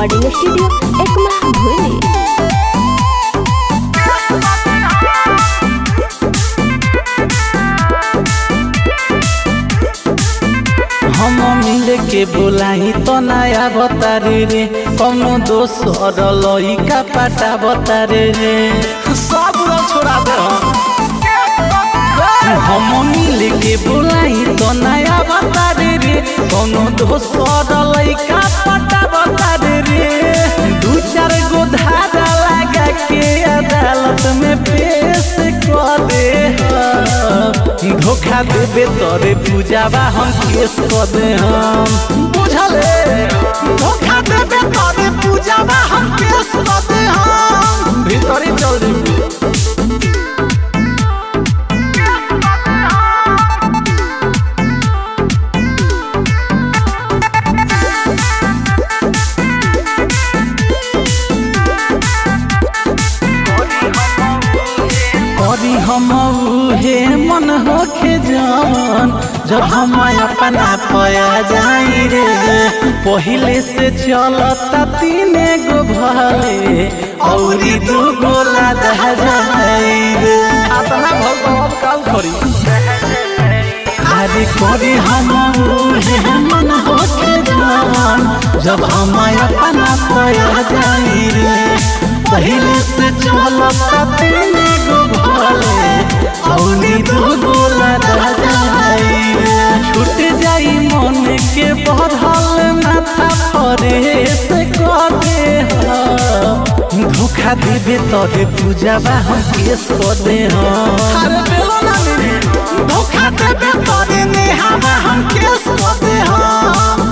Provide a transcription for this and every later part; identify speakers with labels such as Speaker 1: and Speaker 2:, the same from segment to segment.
Speaker 1: recording studio Ekma भूली
Speaker 2: हम मिल के बोलाई तो नया बतारे रे कौनो दोसर लइका पाटा बतारे रे सब रंग छोड़ा दे हम हम मिल के बोलाई तो नया बतारे रे कौनो दोसर लइका पाटा बतारे रे दू चार गो धारा लगा के अदालत में पेश कर दे धोखा देबे तोरे पूजावा हम केस कर दे हम बुझले धोखा देबे तोरे पूजावा हम केस कर दे हम भीतरी चल जेबू करी हम उहे मन होखे जान जब हम अपना पया जाई रे पहिले से चलता तीने गो भले औरी दू गोला दह जाई रे अपना भगवान काल करी अरे करी हम उहे मन होखे जान जब हम अपना पया जाई रे पहिले से चलता तीने गो भले औरी दू गोला दह जाई रे छूट जाई मन के बढ़ल माथा परे से कदे धोखा देबे तोरे पूजावा हम केस कर दे हम धोखा देबे तोरे नेहावा हम केस कर दे हम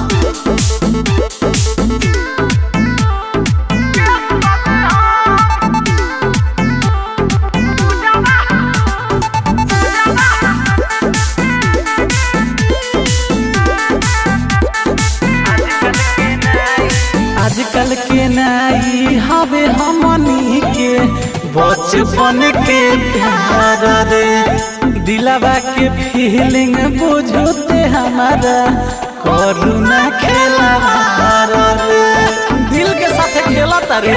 Speaker 2: आजकल के नाई हवे हमनी के बचपन के प्यार रे दिलवा के फीलिंग बुझते हमारा करुणा खेला रे दिल के साथ खेला रे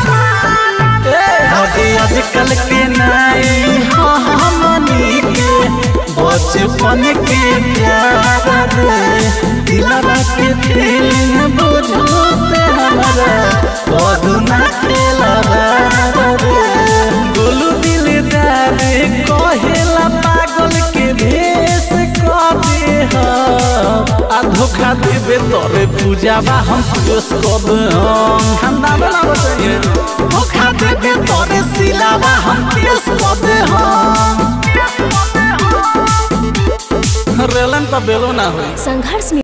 Speaker 2: अरे आजकल के नाई हाँ हमनी के बचपन के प्यार रे दिलवा के फीलिंग बुझते हमारा करुणा खेला रे गोलू दिलदार कहेला पागल के भेष कबे आ धोखा देबे तोरे पूजावा हम पेश कब हम ठंडा वाला बताइए धोखा देबे तोरे सिलावा हम पेश कब हम रेलन तो बेलो ना होई
Speaker 1: संघर्ष में